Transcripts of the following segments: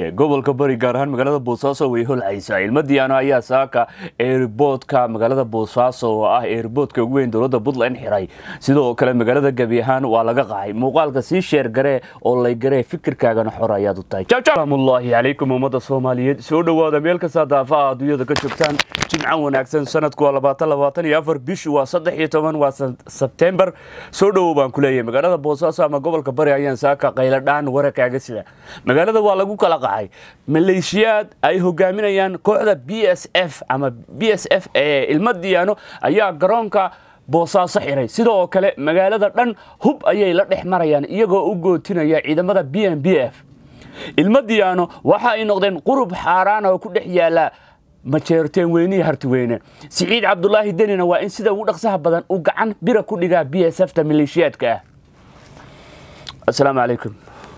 gobolka bari gaar ahaan magaalada boosaaso way holcaysaa ilmadiyaano ayaa saaka eerboodka magaalada boosaaso oo ah eerboodka ugu weyn dowladda puntland xiray sidoo kale magaalada gebi ahaan waa laga qaxay muuqaalka sii sheer garee oo lay garee fikirkaagana xor ayaad u tahay salaamullaahi calaykum ummadda soomaaliyeed soo dhowaada meel kasta daafaha adduunyada ka joogtaan jimcan wanaagsan sanadku waa labaatan labaatan iyo afar bishu waa saddex iyo toban waa sebtembar soo dhowow baan ku leeyahay magaalada boosaaso ama gobolka bari ayaan saaka qayladhaan warakaaga sida magaalada waa lagu kala qaxay maleeshiyaad ay hogaaminayaan kooxda b s f ama b s f ee ilma diyaano ayaa garoonka boosaaso xiray sidoo kale magaalada dhan hub ayay la dhex marayaan iyagoo u gootinaya ciidamada b m b f ilma diyaano waxa ay noqdeen qurub xaaraan oo ku dhex yaala majeerteen weynihii hartiweyne siciid cabdulaahi denina waa in sida ugu dhaqsaha badan uu gacan bira ku dhigaa b s f ta maleeshiyaadka ah asalaamu calaykum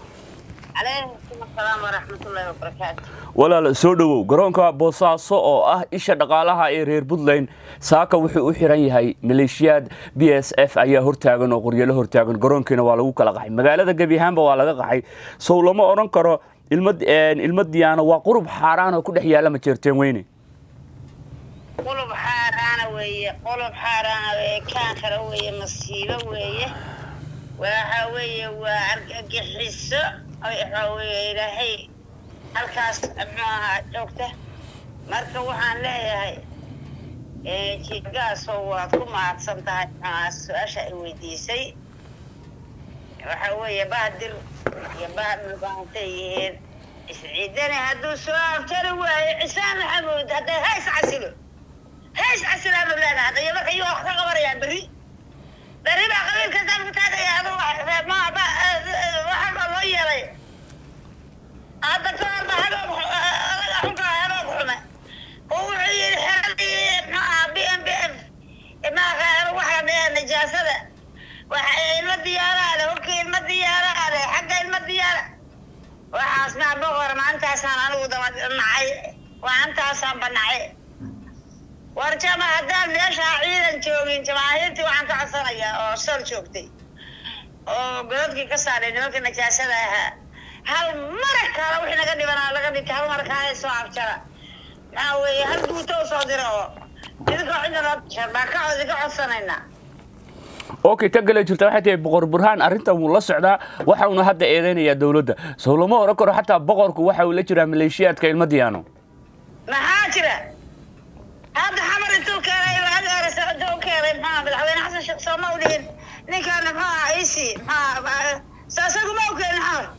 walaal soo dhowow garoonka boosaaso oo ah isha dhaqaalaha ee reer puntland saaka wuxuu u xiran yahay maleeshiyaad b s f ayaa hortaagan oo qoryalo hortaagan garoonkiina waa lagu kala qaxay magaalada gebi ahaanba waa laga qaxay sow lama odhan karo ilma diyaano waa qurub xaaraan oo ku dhex yaala majeerteen weyne qulub xaaraana weeye qulub xaaraana weye kaan kale weeye masiibo weeye waxa weeye waa argagixiso waxa weeye ilaahay halkaas muxuu ahaa joogta marka waxaan leeyahay jigaasoo waad ku mahadsan tahay muxuaha su-aasha ay weydiisay waxa weeye bahdir iyo bahmil baantay yihiin isciidani hadduu soo aftari waayo cisaan maxamuud hadday hays casilo hays casilaanu leenahay hadda iyo marka iyagoo wax ka qabanayaan berri berri baa qabiilka dalku taagaya adu waxaa loo yeelay hadda ka horba hadood adaga xunka hadood xume oo wuxuu yidhi xeradii muxuu ahaa b m b f maaqa waxa dhee nijaasada waxa ilma diyaaraale hubkii ilma diyaaraale xagga ilma diyaara waxaas maa boqor maantaasaan anigu daba nacay maantaasaan banacay war jama haddaan meeshaa ciidan joogin jamaahiirtii waxaan ka codsanayaa oo sor joogtay oo godadkii ka saaray nimankii najaasada ahaa hal mara kaala wixii naga dhibanaa laga dhintay hal mara kaala soo abjara maxaa weeye hal guuto u soo dira oo idinkoo cidna baa ka idinka codsanaynaa okay ta gale jirta waxay tahay boqor burhaan arrintan wuu la socdaa waxa uuna hadda eedeynayaa dowladda sow lama oran karo xataa boqorku waxa uu la jiraa maleeshiyaadka ilma diyaano maxaa jira hadda xamar intuu keenay agaarasa intuu u keenay maxaa madaxweyne xasan sheekh sooma u dhihin ninkaana maxaa aha isi maxaa saasagu ma u keenin xamar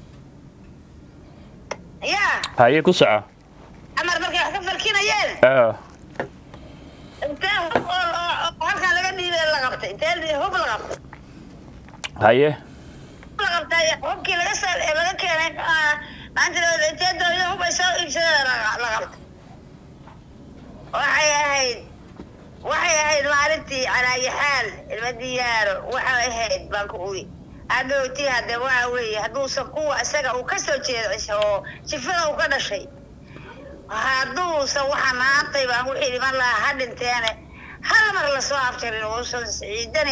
ya haye ku soco xamar markay wax ka falkinayeen intee hub oo halkan laga dhiibay la qabtay intee hub la qabtay haye la qabtay hubkii laga soo laga keenay maanta intee dowlada hub ay soo iibsadeen la qabtay waxay ahayd waxay ahayd maalintii calaayi xaal ilma diyaaro waxay ahayd baan ku uri hadhowti hadde waxa weeye hadduusan kuwa isaga uu kasoo jeedcisay oo jifada uu ka dhashay hadduusan waxa maantay baan wixii dhiman lahaa ha dhinteene hal mar lasoo afjarin uusan ciidani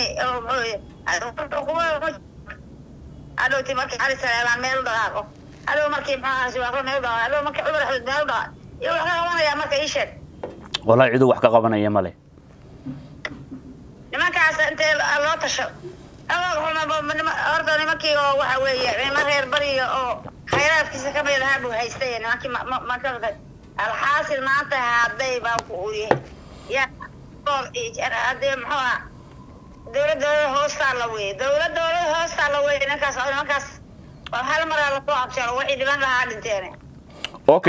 hadhowti markii cali saleebaan meel u dhaqaaqo hadhow markii maxaa siwaaqo meel u dhaqaaqo hadhow markii cumar axmed meel u dhaqaaqo iyo wax ka qabanayaa marka ii sheeg walaa ciduu wax ka qabanaya male nimankaas intee loo tasho horta nimankii oo waxa weeye nima reer bariga oo khayraadkiisa ka mid ahaa buu haystay nimankii maka alxaasil maanta hadday baan ku uriye ya hadee muxuu ah dowlad dowlada hoostaa la weye dowlad dowlada hoostaa la weye ninkaas nimankaas hal maraa lasoo abjaro waxay dhiban lahaa dhinteen okay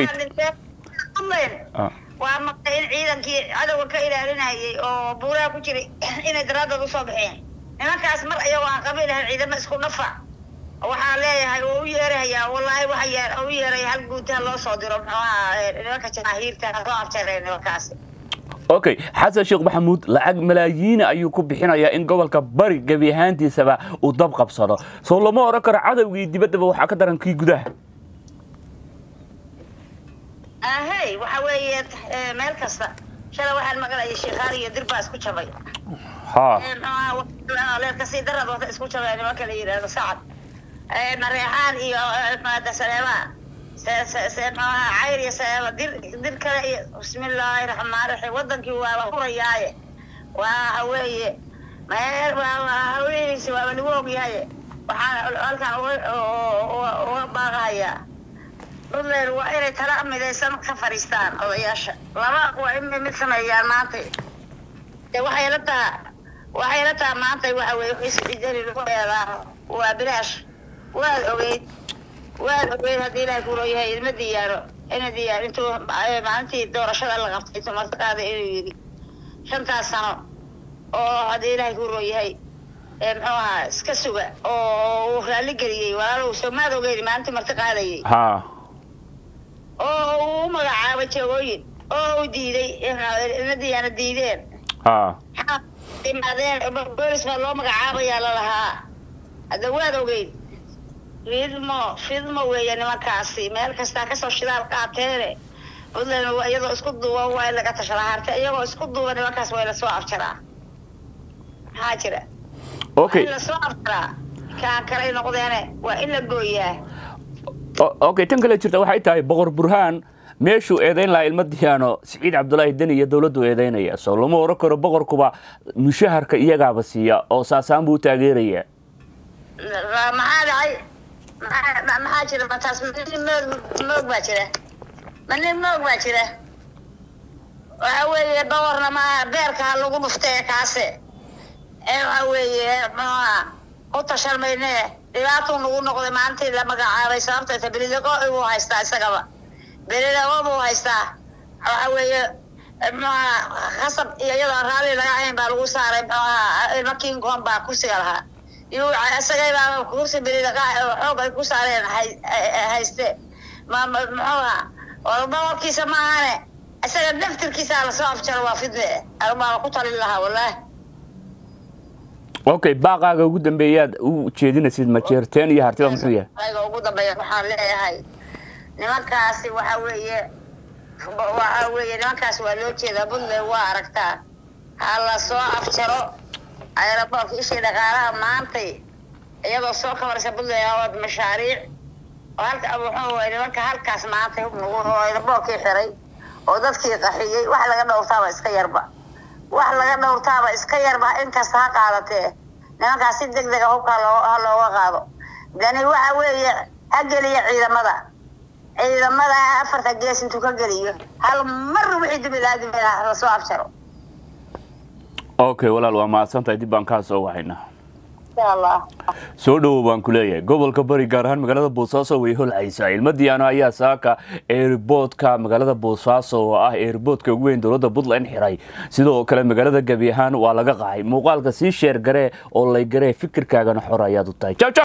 waa maqlay in ciidankii cadowga ka ilaalinayay oo buuraha ku jiray inay daraadood usoo baxeen nimankaas mar iyagoo aan qabiil ahayn ciidamo isku dhafa waxaa leeyahay oo u yeerahayaa wallaahi waxa u yeeraya hal guutaha loo soo diro muxuu ahaa nimanka jamaahiirta soo afjareen nimankaasi okay xasan sheekh maxamuud lacag malaayiina ayuu ku bixinayaa in gobolka bari gebi ahaantiisaba uu dab qabsado sow lama oran karo cadowgii dibaddaba waxaa ka daran kii gudaha ahey waxa weeye meel kasta shalay waxaan maqlayay sheekhaar iyo dir baa isku jabay leerkasii darad wata isku jabay nimanka la yidhaahdo sacad mareexaan iyo saleebaa cayr iyo seeba dir dir kale iyo bismillaahi raxmaan raxiim wadankii waaba hurayaaye waa weeye meel hawlihiisi waaba lagu ogyahay waxaan halkan uga baaqahayaa puntland waa inay tala midaysan ka fadhiistaan odayaasha laba waa in mid sameeyaan maanta de waxay la taha waxay la taha maanta waxa weye isijari lagu eedaa waa bilaash waad ogeyd waad ogeyd haddii ilaahay kulooyahay ilma diyaaro ina diyaar intuu maalintii doorashada la qabtay tumartaqaada inuu yidhi shantaas sano oo haddii ilaahay kulooyahay muxuu ahaa iska suga oo uu raalli geliyey walaalow soomaad ogeyd maalintii marti qaadayay ha oo uu u magacaabay jagooyin oo uu diiday ilma diyaana diideen ha imaadeen boolis baa loo magacaabayaa lalahaa hadda waad ogeyd fidmo fidmo weeye nimankaasi meel kastaa kasoo shidaal qaateene puntland iyadoo isku duuban waa in laga tashadaa harte iyagoo isku duuban nimankaas waa in lasoo afjaraa maxaa jira okay in lasoo afjaraa kaan kalay noqdeene waa in la gooyaa okay tan kale jirta waxay tahay boqor burhaan meeshuu eedayn lahaa ilma diyaano siciid cabdulaahi deni iyo dowladdu eedaynaya soo lama oran karo boqorkuba mushaharka iyagaaba siiya oo saasaan buu taageeraya maxaa dhacay maxaa maxaa jira mataas nin moog moog baa jira ma nin moog baa jira waxa weeye boqorna maaha beerka ha lagu dhuftee kaase ee waxa weeye muxuuha ku tashan mayne dhibaatuu nagu noqday maalintii la magacaabay sababta ta belidago buu haystaa isagaba belidago buu haystaa waxa weeye muxuuha khasab iyo iyadoo raalli laga ahayn baa lagu saaray muxuuha ilma king kong baa kursiga lahaa iyuu isagaybaaba kursi belidaqa xoog ay ku saareen hayste ma muxuuha oo boqorkiisa maahane isaga daftirkiisa lasoo afjaro waa fidne anubaaba ku talin lahaa wallaahi okay baaqaaga ugu dambeeyaad u jeedinaysid majeerteen iyo hartida muxuu yahay ayga ugu dambeeya waxaan leeyahay nimankaasi waxa weeye waxa weeye nimankaas waa loo jeedaa puntland waa aragtaa ha la soo afjaro aeroboortka ishii dhaqaalaha maantay iyadoo soo kabaraysa puntland mashaariic oo halka muxuu waay nimanka halkaas maantay hubnugu oo aeroboortkii xiray oo dadkii qaxiyey wax laga dhowrtaaba iska yarba wax laga dhowrtaaba iska yarba inkasta ha qaadatee nimankaas si deg dega hubka ha looga qaado dani waxa weeye ha geliya ciidamada ciidamada afarta gees intuu ka geliyo hal mar wixii dubilaadimi lasoo afjaro okay walaal waa mahadsantahay dib baan kaa soo wahaynaa insha allah soo dhowow baan ku leeyahay gobolka bari gaar ahaan magaalada boosaaso way holcaysaa ilma diyaano ayaa saaka eerboodka magaalada boosaaso oo ah eerboodka ugu weyn dowladda puntland xiray sidoo kale magaalada gebi ahaan waa laga qaxay muuqaalka sii sheer garee oo lay garee fikirkaagana xor ayaad u tahay